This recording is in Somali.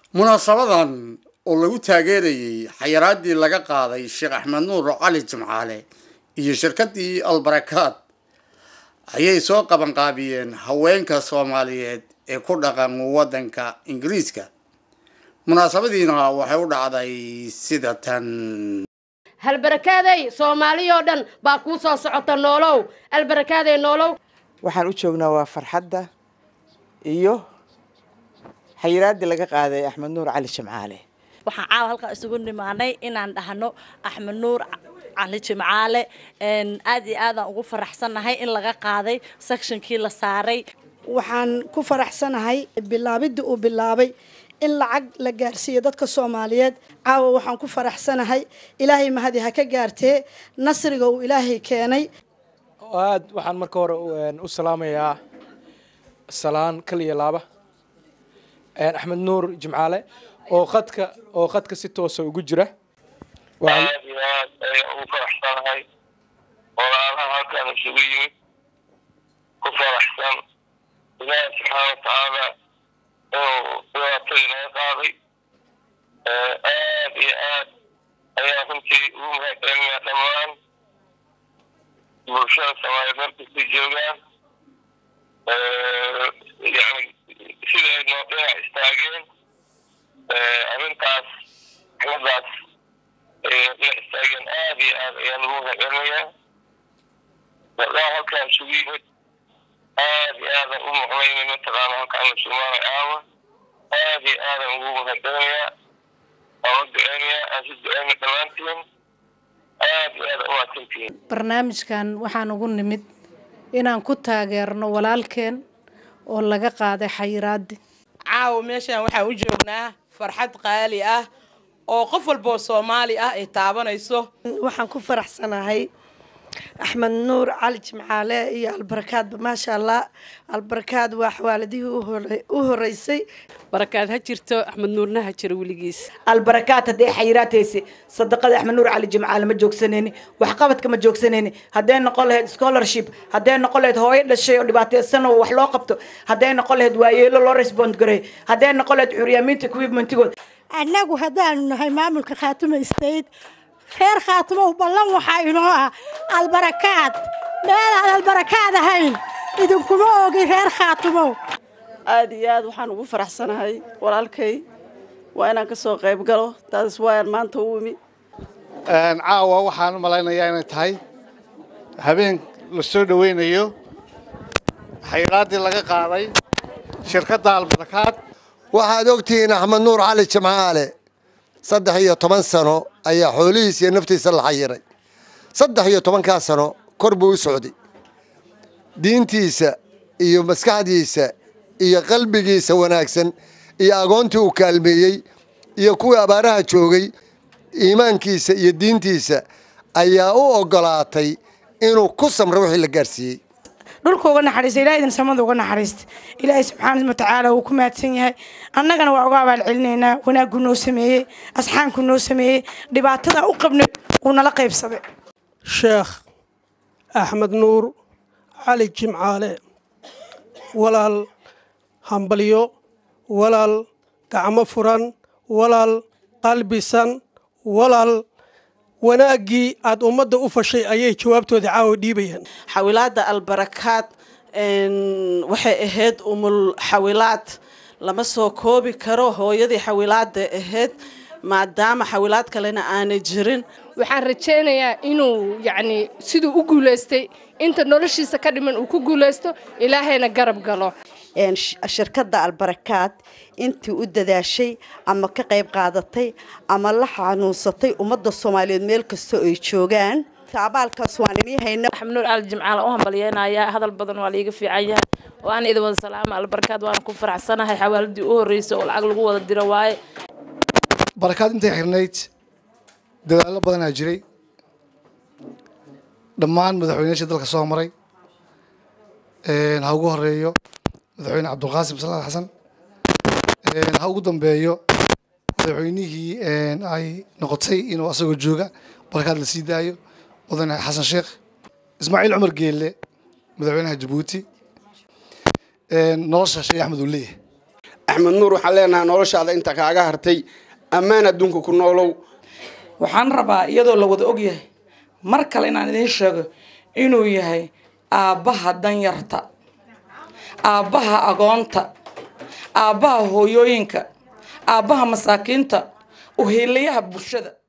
munaasabadan oo lagu taageerayey xayiraadii laga qaaday sheekh axmed nuur cali jimcaale iyo shirkadii albarakaad ayay soo qabanqaabiyeen haweenka soomaaliyeed ee ku dhaqan waddanka ingiriiska munaasabadiina waxay u dhacday sida tan halbarakaaday soomaaliyoo dhan baa kuu soo socota noolow albarakaaday noolow waxaan u joognaa waa farxadda iyo xayiraaddii laga qaaday axmed nuur cali jimcaale waxaan caawa halkaa isugu nimaanay inaan dhahno axmed nuur cali jimcaale aad iyo aadaan ugu faraxsannahay in laga qaaday sectionkii la saaray waxaan ku faraxsanahay bilaabidda uu bilaabay in lacag la gaarsiiyo dadka soomaaliyeed caawa waxaan ku faraxsanahay ilaahay mahadi ha ka gaartee nasriga uu ilaahay keenay aad waxaan marka hore u salaamayaa salaan kal iyo laaba axmed nuur jimcaale oo qadka oo qadka si toosa ugu jira aad iyo aad ayaan ugu faraxsanahay walaalaha halkan isugu yimid ku faraxsan ilaahi subxaana watacaala inuu dhibaatadii naga qaaday aad iyo aad ayaa runtii ugu mahadcelinayaa dhammaan bulshada soomaaliyeed markastay joogaan yani sida ay noo dhinac istaageen arrintaas xiladaas dhinac istaageen aad iyo aad ayaan ugu mahadcelinayaa gabdhaha halkaan isugu yimid aad iyo aadan u maqlaynay mataqaana halkaan la sumaanay caawa aad iyo aadan ugu mahadcelinayaa waan u duceynayaa aan si duceyna dhammaantiin aad iyo aadan u mahadsantihiin barnaamijkan waxaan ugu nimid inaan ku taageerno walaalkeen oo laga qaaday xayiraadi caawa meeshaan waxaan u joognaa farxad qaali ah oo qof walboo soomaali ah ay taabanayso waxaan ku faraxsanahay axmed nuur cali jimcaale iyo albarakaadba maasha allah albarakaad waa xawaaladihii u horeysay barakaad ha jirto axmed nuurna ha jiro weligiis albarakaad hadday xayiraataysa sadaqada axmed nuur cali jimcaale ma joogsanayni waxqabadka ma joogsanayni hadday noqon lahayd scholarship hadday noqon lahayd hooyo dhashay oo dhibaataysan oo wax loo qabto hadday noqon lahayd waayeelo loo respond gareey hadday noqon lahayd xuryaamiinta equipmentigood annagu haddaanu nahay maamulka khaatuma state reer khaatumow ballan waxaa inoo ah albarakaad meelaan albarakaad ahayn idinkuma ogi reer khaatumow aada iyo aad waxaan ugu faraxsanahay walaalkay waa inaan ka soo qayb galo taas waayaan maanta u imi caawa waxaan u malaynayaa inay tahay habeen la soo dhoweynayo xayraaddii laga qaaday shirkadda albarakaad waxaad ogtihiin axmed nuur cali jimcaale saddex iyo toban sano ayaa xoolihiisa iyo naftiisa la xayiray saddex iyo tobankaa sano kor buu u socday diintiisa iyo maskaxdiisa iyo qalbigiisa wanaagsan iyo agoontii uu kaalmeeyey iyo kuwii abaaraha joogay iimaankiisa iyo diintiisa ayaa u ogolaatay inuu ku samro wixii la gaarsiiyey dhulka uga naxariista ilahay idin samada uga naxariista ilaahay subxaana watacaala wuu ku mahadsan yahay annagana waa uga abaal celinaynaa wanaaggu noo sameeyey asxaanku noo sameeyey dhibaatada u qabnay uu nala qaybsaday sheekh axmed nuur cali jimcaale walaal hambalyo walaal gacmo furan walaal qalbisan walaal wanaaggii aada ummadda u fashay ayay jawaabtooda caawa dhiibayaan xawilaadda albarakaad waxay ahayd umul xawilaad lama soo koobi karo hooyadii xawilaadda ahayd maadaama xawilaad kalena aanay jirin waxaan rajaynayaa inuu yacni siduu u guulaystay inta noloshiisa ka dhiman uu ku guulaysto ilaahayna garab galo shirkadda albarakaad intii u dadaashay ama ka qayb qaadatay ama la xanuunsatay ummadda soomaaliyeed meel kastoo ay joogaan abaalkaas waan inii hayna axmed nuur cali jimcaale u hambalyeynaya hadal badan waa laiga fiican yahay oo aan idin wada salaama albarkaad waana ku faraxsanahay xawaaladii u horreysay oo lacag lagu wada diro waaye barakaad intay xirnayd dadaallo badanaa jiray dhammaan madaxweynayaasha dalka soo maray ha ugu horeeyo madaxweyne cabdulqaasim salaad xasan ha ugu dambeeyo madaxweynihii ay noqotay inuu asagoo jooga barakaad la sii daayo mudane xasan sheekh ismaaciil cumar geelle madaxweynaha jabuuti nolosha sheekh axmed uu leeyahay axmed nuur waxaan leenahay noloshaada inta kaaga hartay ammaan adduunka ku noolow waxaan rabaa iyadoo la wada ogyahay mar kale inaan idiin sheego inuu yahay aabbaha danyarta aabbaha agoonta aabbaha hooyooyinka aabbaha masaakiinta uhiilayaha bulshada